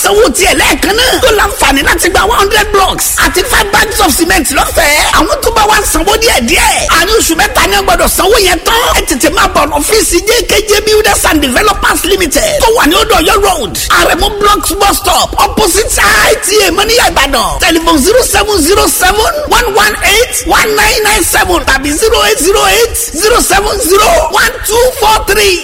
sanwó tiẹ̀ lẹ́ẹ̀kan náà tó láǹfààní láti gba one hundred blocks àti five bags of cement lọ́fẹ̀ẹ́ àwọn tó bá wá sanwó díẹ̀ díẹ̀ àárín oṣù mẹ́ta ni wọ́n gbọ́dọ̀ sanwó yẹn tán ẹ tètè máa bọ̀ ọ́fíìsì jkj builders and developers limited tó wà ní odò ọ̀yọ́ road àrẹ̀mú blocks bus stop opposite ita mọ́níyà ìbàdàn telephone zero seven zero seven one one eight one nine nine seven tàbí zero eight zero eight zero seven zero one two four three.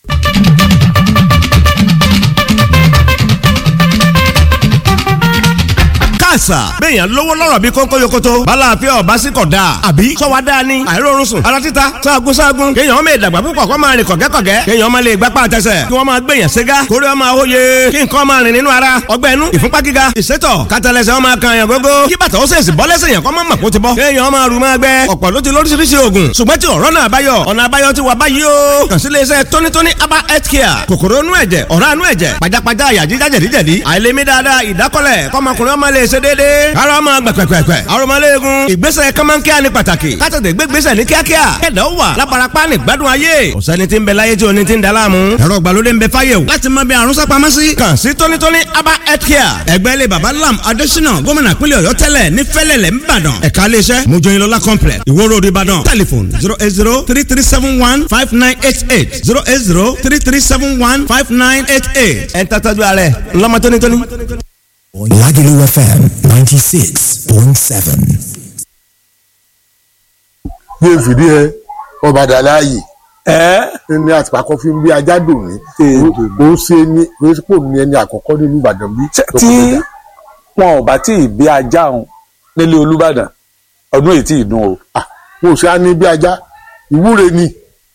àṣà. béèyàn lówó lọ́rọ̀ bí kónkó yokoto. balàáfíà ọba sí kọ̀ dáa. àbí sọ́wọ́ dáa ni. àìrórun sùn. ara títa sáàgùn sáàgùn. kéèyàn ọmọ ìdàgbà púpọ̀ kó máa rìn kọ̀gẹ́kọ̀gẹ́. kéèyàn ọmọ lè gbapá àtẹsẹ̀. kí wọ́n máa gbèyàn ségá. kórè ọmọ àwòye. kí nǹkan máa rìn nínú ara. ọgbẹ́ inú ìfúnpá gíga. ìsétọ̀ kátàlẹ́sẹ̀ ọmọ kan yàn gógó. kí bàtà ó sèṣì bọ́ lẹ́sẹ̀ yàn kọ́ mọ́ mọ̀ kó ti bọ́. kéèyàn ọmọ rù máa gbẹ. ọ̀pọ̀ ló ti lóríṣiríṣi oògùn. ṣùgbọ́n tí ọ̀rọ̀ náà báyọ̀. ọ̀nà àbáyọ ti wà báyìí o. kàn sí iléeṣẹ́ tónítóní aba health care. kòkòrò inú ẹ̀jẹ̀ ọ̀rá inú ẹ̀jẹ̀ pajápajá àyà jíjá jẹ̀díjẹ̀dí. àìlèmí dáadáa ìdákọ́lẹ̀ kọ́mọkùnrin ọmọ lè ṣe déédéé. ara ọmọ gbẹ̀gbẹ̀gbẹ̀. arọmọléegun ìgbésẹ̀ kọ́mọ́nkíá ni pàtàkì. kátàtẹ̀ gbégbésẹ̀ ní kíákíá. kẹ̀dá ó wà lábarapá ní gbádùn ayé. ọ̀sẹ́ni tí ń bẹ láyé tí oní ti ń da láàmú. ẹ̀rọ ìgbàlódé ń bẹ fáyé o. láti mọ bí àrùn sápamọ́ sí. kàn sí tónítóní aba health care. ẹgbẹ́ ilé baba lam adésínà gómìnà pínlẹ̀ ọ̀yọ́ tẹ́lẹ̀ ní fẹ́lẹ̀lẹ̀ ńbàdàn. ẹ̀ka iléeṣẹ́ mojoyinlola complex ìwó road ìbàdàn. telephone zero eight zero three three seven one five nine eight eight zero eight zero three three seven one five nine eight eight. ẹ̀ ń tàtàjú alẹ́ ńlọ́mọ tónítóní. Lagelu FM 96.7. bí n fìdí ẹ ọba dàláyè ẹ ní àtìpákọ́ fi ń bí ajá dùn ní kò ń ṣe ní kò ń pò ní ẹni àkọ́kọ́ nínú Ìbàdàn bí. tí wọn ò bá tí ì bí ajá òun nílé Olúbàdàn ọdún èyí tí ì dùn o. kò sí á ní bí ajá ìwúre ni.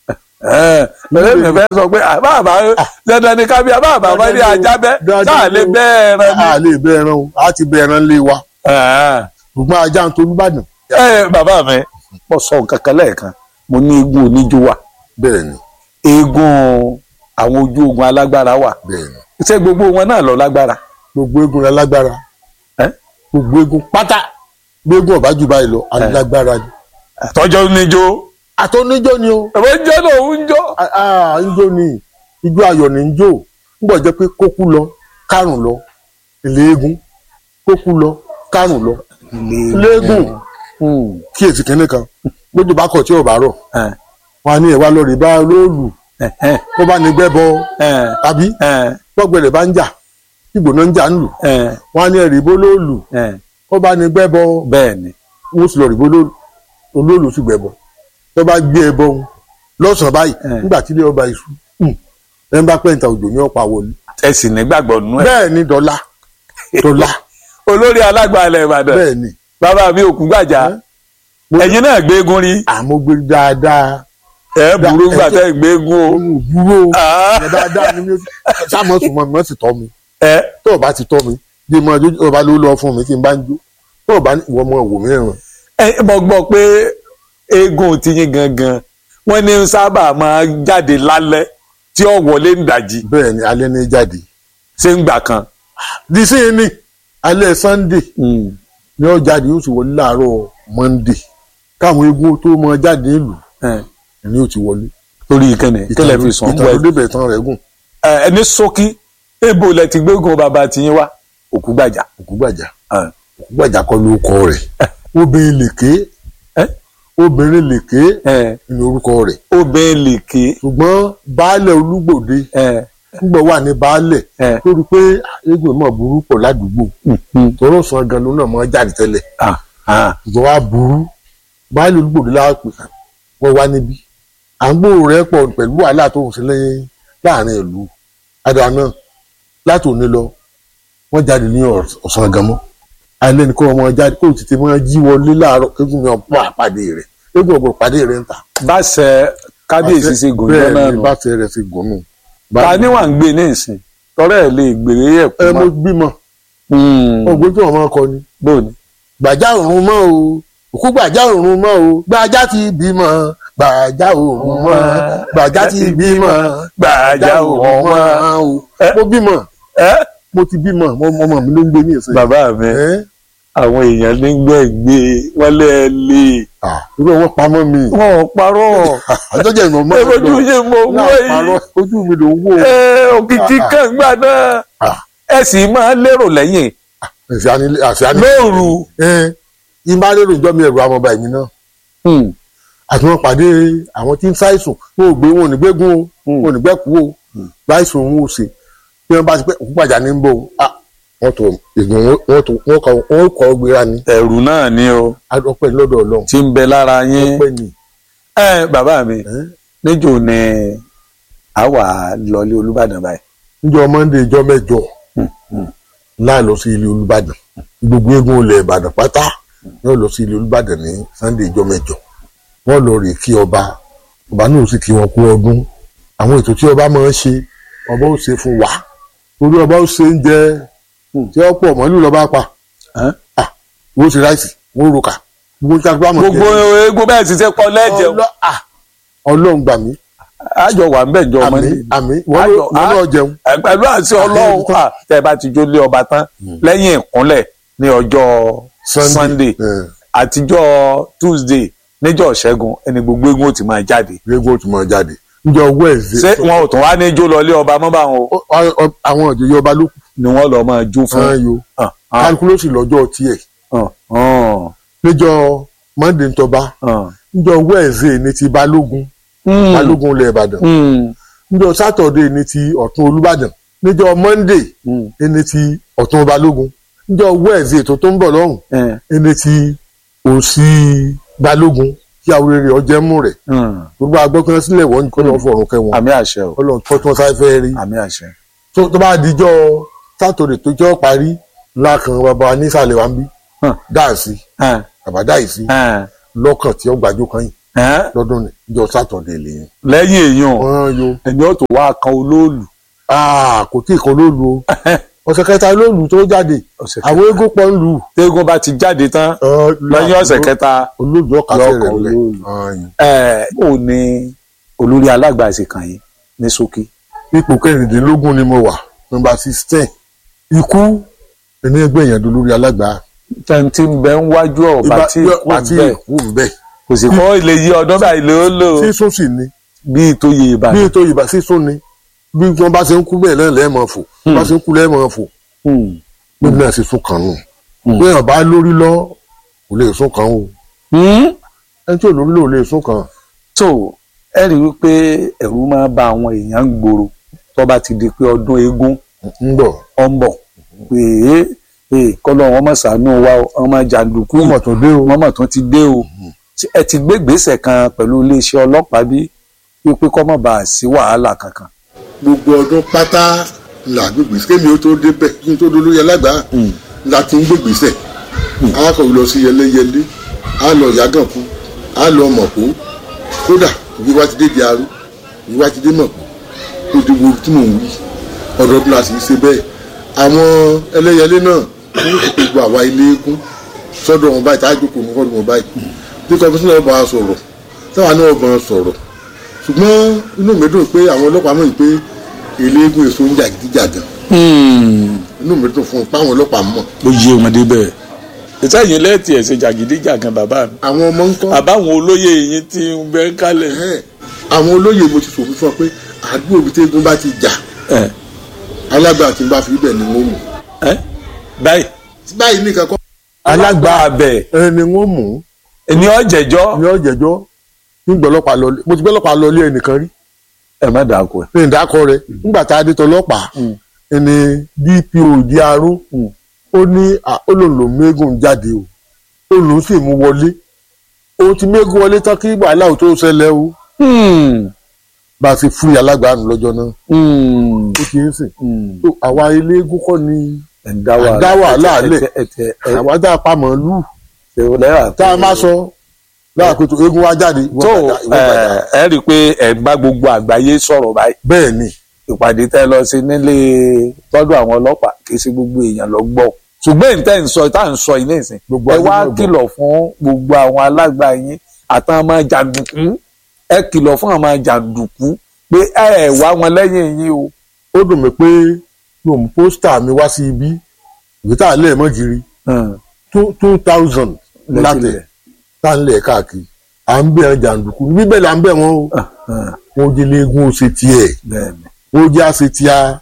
bẹ́ẹ̀ mi fẹ́ sọ pé àbáàbá dandan ni kábíyà báàbá bá ní ajá bẹ́ sáà lè bẹ́ ẹran ni. a lè bẹ́ ẹran o a ti bẹ́ ẹran lé wa ṣùgbọ́n ajá ń tolú Ìbàdàn. ẹ bàbá mi mo sọ nǹkan kan lẹ́ẹ̀kan mo ní eégún oníjó wà bẹ́ẹ̀ ni eégún àwọn ojú ogun alágbára wà bẹ́ẹ̀ ni ṣé gbogbo wọn náà lọ lágbára. gbogbo eégún rẹ lágbára ẹ gbogbo eégún pátá gbégún ọ̀bá jù báyìí lọ alágbára ni. tọjọ́ níjó. àtọ́níjó ni o. ẹ̀wọ́n jẹ́ náà ń jó. ń jó ni ijó ayọ̀ ni ń jó ń bọ̀ jẹ́ pé kókú lọ kárùn lọ ilé eégún kókú lọ kárùn lọ ilé eégún kíyèsí kínní kan gbójú bá kọ̀ tí ò bá rọ̀ wọn á ní ẹ̀wá lọ rí bá olóòlù kó bá ní gbẹ́bọ tàbí gbọ́gbẹ̀rẹ̀ bá ń jà ìgbóná ń jà ń lù wọn á ní ẹ̀rí bó lóòlù kó bá ní gbẹ́bọ bẹ́ẹ̀ ni wọ́n sì lọ rí bó olóòlù sì gbẹ́bọ tó bá gbé ẹbọ wọn lọ́sàn-án báyìí nígbà tí ilé ọba iṣu ẹ̀ ń bá pẹ́ǹtà òjò ní ọ̀pá wọlé. ẹ sì ní gbàgbọ́ nú ẹ. bẹ́ẹ̀ ni dọ́là dọ́là. olórí alágbàálẹ̀ Ìbàdàn bẹ́ẹ̀ ni bàbá mi òkú gbàjà ẹ̀yin náà gbégun rí. àmọ́ gbé dáadáa. ẹ burú gbà tẹ gbégun o. burú o ẹ dáadáa ni mi sáàmù sùnmọ́ mi wọ́n sì tọ́ mi. tó o bá ti tọ́ mi bí mo ọjọ́ ọba ló lọ fún mi tí n bá ń jó tó o bá ní ìwọ ọmọ wò mí ràn. ẹ mo gbọ́ pé eégún ti yín gangan wọ́n ní sábà máa jáde lálẹ́ tí ó wọlé ń dàjí. bẹ́ẹ̀ ni alẹ́ ní jáde. ṣé ń gbà kan. dísìn ni alẹ́ Sunday ni ó jáde ó sì wọlé láàárọ̀ Monday káwọn eégún tó mọ jáde nílùú ni ó ti wọlé. torí ìkànnì ìkànnì fi sàn ìtàn ló débẹ̀ tán rẹ̀ gùn. ẹni ṣókí ebo lẹ ti gbégun bàbá tiyín wá Òkúgbàjà. Òkúgbàjà Òkúgbàjà kọ́ ló kọ rẹ̀ obìnrin lèké obìnrin lèké ni orúkọ rẹ̀. obìnrin lèké. ṣùgbọ́n baálẹ̀ Olúgbòde nígbà wà ní baálẹ̀ lórí pé eégún náà burú pọ̀ ládùúgbò tọrọ sàn gan ló náà máa jáde tẹ́lẹ̀ ṣùgbọ́n wàá burú baálẹ̀ Olúgbòde láàpẹ wọ́n wá níbí à ń gbòòrò rẹ̀ pọ̀ pẹ̀lú wàhálà tó ń ṣẹlẹ̀ láàrin ìlú adà náà láti òní lọ wọ́n jáde ní ọ̀sán gan mọ́ alẹ́ ní kó ọmọ jáde kó tètè máa jí wọlé láàárọ̀ eégún mi ọ̀pọ̀ àpàdé rẹ̀ eégún ọ̀pọ̀ pàdé rẹ̀ ń ta. báṣẹ kábíyèsí ṣe gùn jọ náà nù báṣẹ rẹ̀ ṣe gùn nù. ta ni wà ń gbé ní ìsìn tọrẹ ẹ lè gbèrè ẹ kú ẹ mo bímọ ọgbọ́n tí wọ́n máa kọ ni. bóòni. gbàjá òrùn mọ́ o òkú gbàjá òrùn mọ́ o gbàjá ti bímọ gbàjá òrùn mọ́ gbàjá ti bímọ gbàjá òrùn mọ́ o mo bímọ mo ti bímọ ọmọ mi ló ń gbé ní ìsìn. bàbá mi àwọn èèyàn ní gbẹ̀gbẹ́ wọ́n lé ẹ lé. irú wọn pamọ́ mi. wọn ò parọ́. àjọjẹ ìmọ̀ mọ́ ẹ ojú yẹn mo wọ́ yìí. ojú mi ló ń wò. ẹ òkìkí kan gbà náà. ẹ sì máa lérò lẹ́yìn lóòrù. ìbá lérò ìjọ mi ẹ̀rù àwọn ọba ẹ̀mí náà Hmm. àti wọn pàdé àwọn tí ń ṣàìsùn wọn ò gbé wọn ò ní gbégún o wọn ò ní gbẹ́kú o láìsùn òun ò ṣe bí wọn bá ti pẹ́ òkú pàjá ní ń bọ̀ o ah, wọn tó ìgbìmọ̀ wọn tó wọn kọ wọn kọ gbéra ni ẹ̀rù náà ni o adọ́pẹ́ lọ́dọ̀ ọlọ́run tí ń bẹ lára yín. ọpẹ́ ni ẹ bàbá mi ẹ́. níjó ni a wà lọlé Olúbàdàn báyìí. níjọ́ mọ́ndé ìjọ́ mẹ́jọ láì lọ sí ilé olùbàdàn gbogbo eégún ilẹ̀ ìbàdàn pátá yóò lọ sí ilé olùbàdàn ní sunday ìjọ́ mẹ́jọ wọ́n lọ rè kí ọba ọba náà sì kí wọn kú ọdún àwọn ètò tí ọba máa ń ṣe ọba ó ṣe fún wa torí ọba ó ṣe ń jẹ tí ó pọ̀ mọ́lú lọ́ba pa Ẹ́? Ah, wọ́n ṣe ráìsì wọ́n roka gbogbo tí a gbọ́ àmọ̀ gbogbo eégún bẹ́ẹ̀ ti ṣe pọ̀ lẹ́jẹ̀ Ọlọ́- ah, ọlọ́run gbà mí àjọ wà ń bẹ̀ jọ ọmọ àmì ní. àmì wọ́n Ayọ̀, wọ́n náà jẹun ẹ pẹ̀lú àti ọlọ́run à, tẹ́ ẹ bá ti jó lé ọba tán lẹ́yìn ìkúnlẹ̀ ní ọjọ́ Sunday Eh, àtijọ́ Tuesday níjọ́ ṣẹ́gun ẹni gbogbo eégún ó ti máa jáde. eégún ó ti máa jáde níjọ́ ṣé Wednesday wọn ò tún wá ní jó lọlé ọba mọ́ báwọn o Ọ- ọ- ọ- àwọn ìjòyè ọba ló kù ni wọ́n lọ́ọ́ máa jó fún. fún yo Ah, ah, kálukú ló sì lọ́jọ́ tiẹ̀ ah, ah, níjọ́ Monday ń tọba ah. níjọ́ Wednesday ní ti Balógun Mm, Balógun ilẹ̀ Ìbàdàn mm, níjọ́ Saturday ní ti Ọ̀tún Olúbàdàn níjọ́ Monday mm, ní ti Ọ̀tún Balógun níjọ́ Wednesday tó tó ń bọ̀ lọ́hùn eh, ní ti Òsì Balógun kí àwòrán rẹ̀ ọjẹ́ mú rẹ̀ mm. gbogbo agbọ́kàn sílẹ̀ wọ́n kọ́ lọ́ fọ̀rùn kẹwọn àmì àṣẹ o Ọlọ́run tó tí wọ́n sáré fẹ́ rí àmì àṣẹ. tó tó bá dijọ́ Saturday tó jọ́ parí lákan bàbá wa nísàlẹ̀ wa ń bí Hàn. dáàsì Eh, bàbá dáìsì eh, lọ́kàn tí ó gbàjú kan yìí eh. lọ́dún ní ìjọ sátọ̀dẹ̀ lẹ́yìn. lẹ́yìn èèyàn wọ́n yo ẹni ó tó wá kan olóòlù. aa kò tí ì kan lólu o ọ̀sẹ̀ kẹta lólu tó jáde Ọ̀sẹ̀ àwọn eégún pọ̀ ń lù. tẹ́gùn bá ti jáde tán lẹ́yìn ọ̀sẹ̀ kẹta olóòlù ọ̀kasẹ̀ Yọkàn rẹ̀ lẹ̀ olóòlù. Ayin. ẹ̀ ò ní olórí alágbàṣe kan yìí ní ṣókí. ipò kẹrìndínlógún ni mo wà nọ́mbà sixteen ikú ẹni ẹgbẹ́ yẹn dolórí alágbá. tẹ̀ǹtì ń bẹ ń wájú ọ̀bà tí wọ́n ti bẹ́ẹ̀ kú bẹ́ẹ̀ kò sì kọ́ ilé yí ọdún báyìí ló lò sísún sì ni bíi tó yẹ bí ìbàdàn. ètò ìbá sísún ni bí wọ́n bá ṣe ń kú bẹ́ẹ̀ náà lẹ́ẹ̀mọ̀ fò bí wọ́n bá ṣe ń kú lẹ́ẹ̀mọ̀ fò Hmm. níbi náà sì sún kan nù Hmm. bí èèyàn bá lórí lọ kò lè sún kan o Hmm? ẹni tí ò lórí lọ ò lè sún kan. tó ẹ rí i wípé ẹ̀rù máa bà àwọn èèyàn ń gbòòrò tó bá ti di pé ọdún eégún ń bọ̀ ọ̀ ń bọ̀ pé ee kọ́lọ́ wọn mọ̀ sànú wa o, ọmọ jàǹdùkú kó mọ̀ tó dé o. wọn mọ̀ tó ti dé o Ṣé ẹ ti gbé ìgbésẹ̀ kan pẹ̀lú iléeṣẹ́ ọlọ́pàá bí wípé kọ́ mọ̀ bá a sí wàhálà kankan. gbogbo ọdún pátá là gbégbèsè kémi ó tó débẹ̀ kí n tó dolórí alágbá la ti ń gbégbèsè alákọ̀wé lọ sí yẹlẹyẹlé á lọ yàgànkú á lọ mọ̀kó kódà ìwé wa ti dé di arú ìwé wa ti dé mọ̀kó ó di wo tí mò ń wí ọdọọdún la sì ń ṣe bẹ́ẹ̀ àwọn ẹlẹ́yẹlé náà wọ́n ti gbogbo àwa ilé eégún sọ́dọ̀ wọn báyìí tá a jókòó ní kọ́dọ̀ wọn báyìí bí kọmíṣánná ọba wa sọ̀rọ̀ táwa náà ọba sọ̀rọ̀ ṣùgbọ́n inú mi dùn pé àwọn ọlọ́pàá mọ̀ pé eléégún èso ń jàgídíjàgan inú mi dùn fún un pé àwọn ọlọ́pàá mọ̀ ó yé wọn débẹ̀ ìtẹ́yìn lẹ́ẹ̀tì ẹ̀ ṣe jàgídíjàgan bàbá mi àwọn ọmọ ń kọ́ àbáwọn olóyè yín ti ń bẹ kálẹ̀. ẹ̀hẹ́n, àwọn olóyè mo ti sòfin fún ọ pé àdúgbò ibi tí eégún bá ti jà ẹ alágbà tí n bá fi ibẹ̀ ni wọ́n mú ẹ báyìí báyìí nìkan kọ́ alágbá abẹ ẹni wọ́n mú ẹni ọ̀jẹ̀jọ́ ní ọ̀jẹ̀jọ́ ní gbọ́lọ́pàá lọ mo ti gbọ́lọ́pàá lọ ilé ẹnìkan rí ẹ má dàkú ẹ. ní ìdákọ rẹ nígbà tá a dé tọlọ́pàá ẹni dpo di aró ó ní à, ó lòun lòun mẹ́gùn jáde o ó lòun sì mú wọlé ó ti mẹ́gùn wọlé tán kí wàhálà ò tó ṣẹlẹ̀ o bá a ti fún alágbàánu lọ́jọ́ náà ó ti ń sìn tó àwa ilé eégún kọ́ ni ẹ̀dá Àdá wàhálà lẹ̀. ẹ̀tẹ̀ àwa dá a pa màálù ẹ̀tẹ̀ lẹ́yà tá a máa sọ lára pé tó eégún wá jáde ìwọ tó bàjá, ìwọ bàjá. ẹ rí i pé ẹ̀ ń bá gbogbo àgbáyé sọ̀rọ̀ báyìí bẹ́ẹ̀ ni ìpàdé tẹ́ lọ sí nílé tọ́dọ̀ àwọn ọlọ́pàá kì í ṣe gbogbo èèyàn lọ gbọ́ ṣùgbọ́n ìtẹ́ ń sọ tá à ń sọ ilé ìsìn Gbogbo ẹ ayé wá náà gbọ́. kìlọ̀ fún gbogbo àwọn alágbà yín àtàwọn ọmọ jàǹdùkú ẹ kìlọ̀ fún àwọn jàǹdùkú pé ẹ ẹ̀ wá wọn lẹ́yìn yín o. ó dùn mí pé mo mú pósítà mi wá sí ibi ìwé tá a lẹ̀ mọ́ jiri two two thousand látẹ̀ tá a ń lẹ̀ káàkiri à ń bẹ̀ ẹ́ jàǹdùkú níbí bẹ́ẹ̀ là ń bẹ̀ wọ́n o wọ́n jẹ́ léegun ó ṣe tiẹ̀ bẹ́ẹ̀ni wọ́n jẹ́ àṣẹ tíá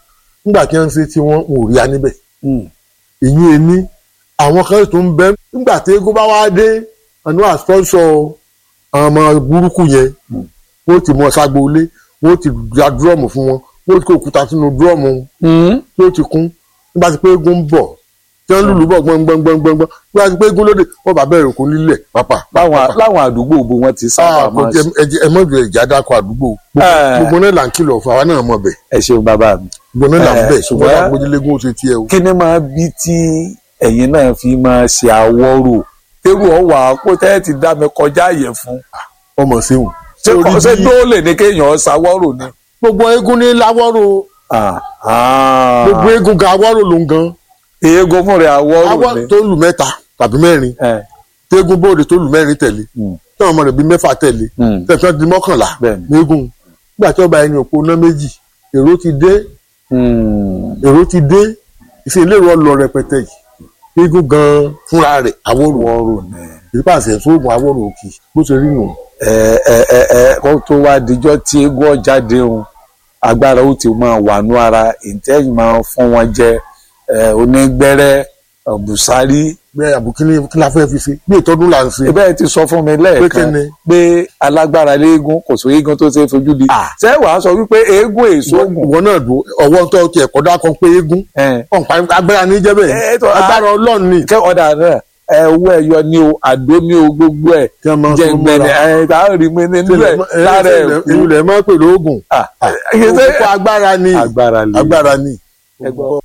nígbà tí wọ́n ń ṣe tí wọ́n ò rí a níbẹ̀ ìyún ẹni àwọn kan tó ń bẹ nígbà tí eégún bá wá dé àánú àspọ́nsọ àwọn ọmọ burúkú yẹn wọ́n ti mọ ságboolé wọ́n ti da dúrọ́ọ̀mù fún wọn wọ́n ti kó òkúta sínú dúrọ́ọ̀mù tó ti kún nígbà tí pé eégún ń bọ̀ tí wọ́n lùlù bọ̀ gbọ́ngbọ́ngbọ́ngbọ́n nígbà tí pé eégún lóde wọ́n bá bẹ̀rẹ̀ òkú nílẹ̀ pápá. láwọn láwọn àdúgbò bó wọn ti sábà Ah, kò máa jẹ ṣe. ẹ mọ̀ ju ẹ̀já dákọ̀ àdúgbò Eh. gbogbo náà là ń kìlọ̀ fún àwa náà mọ̀ bẹ̀ ẹ ṣeun bàbá mi. gbogbo náà là ń Eh, bẹ̀ ṣùgbọ́n ṣùgbọ́n- àgbójúlégún ó ṣe tiẹ̀ o. kí ni máa bí tí ẹ̀yin náà fi máa ṣe àwọ̀rò tẹ́rù ọ̀wà kó tẹ́ ti dá mi kọjá àyẹ̀ fún. ọmọ ṣéwù. ṣé Torí ṣé bí dóòlè ní kéèyàn ṣàwọ̀rò ni. gbogbo eégún ní láwọ́rò Ah, ah. gbogbo eégún ga awọ́rò ló ń gan eégún fún rẹ̀ àwọ̀rò awọ́ ni. tó lù mẹ́ta tàbí mẹ́rin Eh, tégún bóde tó lù mẹ́rin tẹ̀lé Mm. tí àwọn ọmọ rẹ̀ bíi mẹ́fà tẹ̀lé mm. tẹ̀sán di mọ́kànlá Bẹ́ẹ̀ni. nígún nígbà tí ọba ẹni òpó ná méjì èrò ti dé Mm. èrò ti dé ìṣe ilé ìrọ̀ lọ rẹpẹtẹ yìí eégún gan fúnra rẹ̀ awọ́rò àwọ̀rò ni. ìpàṣẹ sóògùn awọ́rò òkì bó ṣe rí nù. ẹ ẹ ẹ ẹ kó tó wá dijọ́ tí eégún ọ̀jáde òun agbára ó ti máa wà nú ara ìtẹ́yìn máa fún wọn jẹ ẹ onígbẹ́rẹ́ ọ̀bùsárí. bẹ́ẹ̀ àbùkíní kí la fẹ́ fi ṣe bí ìtọ́dún là ń ṣe. ibẹ̀ ti sọ fún mi Pé lẹ́ẹ̀kan kíni? pé alágbára léegun kò sí eégún tó ṣe é fojú di. Ah. ṣé wàá sọ wípé eégún èso ògùn. ìwọ náà dùn ọwọ́ tó ti ẹ̀kọ́ dákọ̀ pé eégún ẹ ọ̀npá agbára ní jẹ́ Eh, bẹ́ẹ̀ tó- agbára ọlọ́run ni kẹ́ ọ̀dà náà ẹ owó ẹ̀yọ ni o àdó ni o gbogbo ẹ̀ Kí wọ́n máa jẹ́ sọ gbẹ̀dẹ̀ mọ́ra. ẹ̀ tá a rí mi nínú ẹ̀ lára ẹ̀ kú. èyí lẹ̀ máa pè lóògùn Ah, ẹ ṣe- òkú agbára ni agbára lè. agbára ni. Ẹ gbọ́.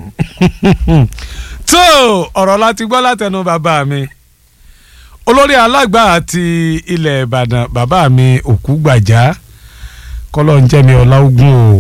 tó ọ̀rọ̀ láti gbọ́ látẹnu bàbá mi olórí alágbà àti ilẹ̀ ìbàdàn bàbá mi òkú gbàjá kọ́lọ́ ń jẹ́ mi ọlá ogun o